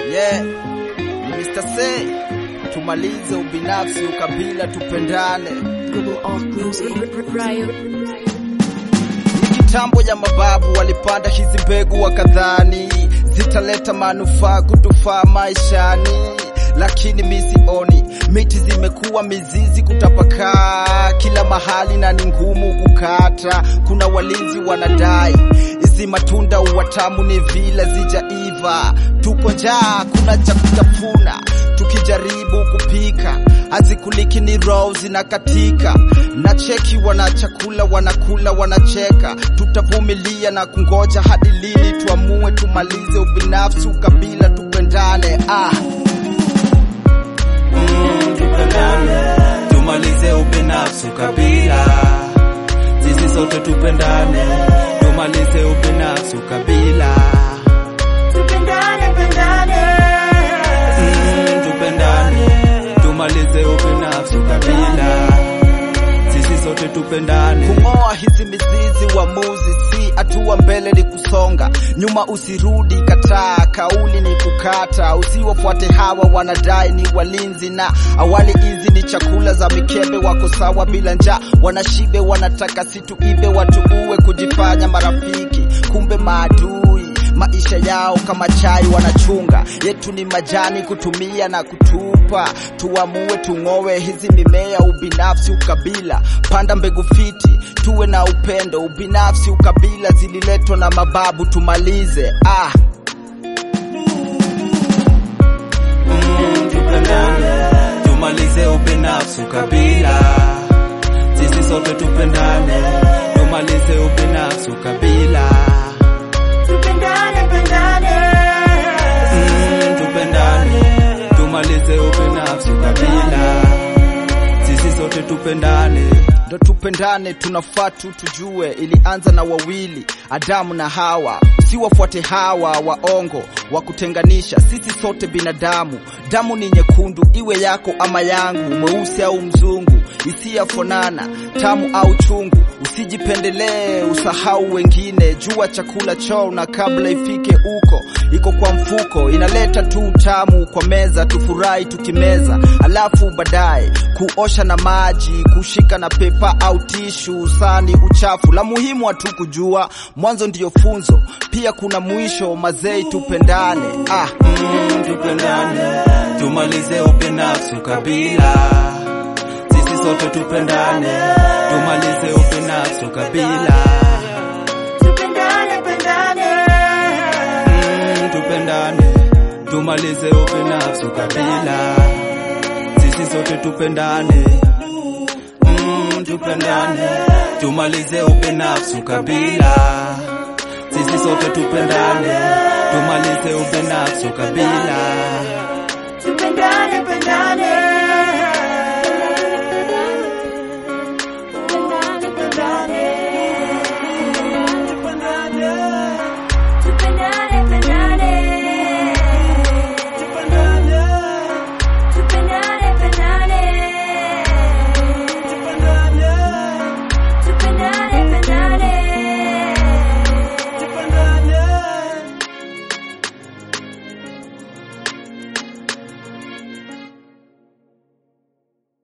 Yeah, ni Mr. Say, tumalize ubinafsi, ukabila, tupendane. Global Art Music. Riot. Ni kitambo ya mababu walipanda hizi mbegu wakadhani zitaleta manufaa kutufaa maishani, lakini mi sioni. Miti zimekuwa mizizi kutapakaa kila mahali na ni ngumu kukata. Kuna walinzi wanadai hizi matunda uwatamu ni vila zijaiva, tuko njaa, kuna cha kutafuna tukijaribu kupika hazikuliki ni roho zinakatika na cheki wana chakula wanakula wanacheka tutavumilia na kungoja hadi lini tuamue tumalize ubinafsi ukabila tupendane ah. Mm, tupendane, tumalize ubinafsi ukabila, sisi sote tupendane, tumalize ubinafsi ukabila. Tupendane, pendane. Mm, tupendane, tumalize ubinafsi ukabila, sisi sote tupendane. kung'oa hizi mizizi uamuzi si hatua mbele ni kusonga nyuma usirudi kataa kauli ni kukata usiwafuate hawa wanadai ni walinzi na awali hizi ni chakula za mikebe wako sawa bila njaa wanashibe wanataka situibe watuue kujifanya marafiki kumbe maadui maisha yao kama chai wanachunga yetu ni majani kutumia na kutupa tuamue tung'owe hizi mimea ubinafsi ukabila panda mbegu fiti tuwe na upendo ubinafsi ukabila zililetwa na mababu tumalize ah. Mm, tupendane, tumalize ubinafsi ukabila, sisi sote tupendane, tumalize ubinafsi ukabila. Tupendane, pendane. Mm, tupendane, tumalize ubinafsi ukabila, sisi sote tupendane. ndo tupendane tunafaa tu tujue ilianza na wawili adamu na hawa si wafuate hawa waongo wa kutenganisha sisi sote binadamu damu ni nyekundu iwe yako ama yangu mweusi au mzungu isiyafonana tamu au chungu usijipendelee usahau wengine jua chakula choo na kabla ifike uko iko kwa mfuko inaleta tu utamu kwa meza tufurahi tukimeza alafu baadaye kuosha na maji kushika na pepa au tishu sani uchafu la muhimu hatu kujua mwanzo ndiyo funzo pia kuna mwisho mazei tupendane ah. Mm, tupendane, tumalize ubinafsi ukabila, sisi sote tupendane, tumalize ubinafsi ukabila. Tupendane, pendane. Mm, tupendane, tumalize ubinafsi ukabila, sisi sote tupendane. Mm, tupendane, tumalize ubinafsi ukabila, sisi sote tupendane, tumalize ubinafsi ukabila. Tupendane, pendane.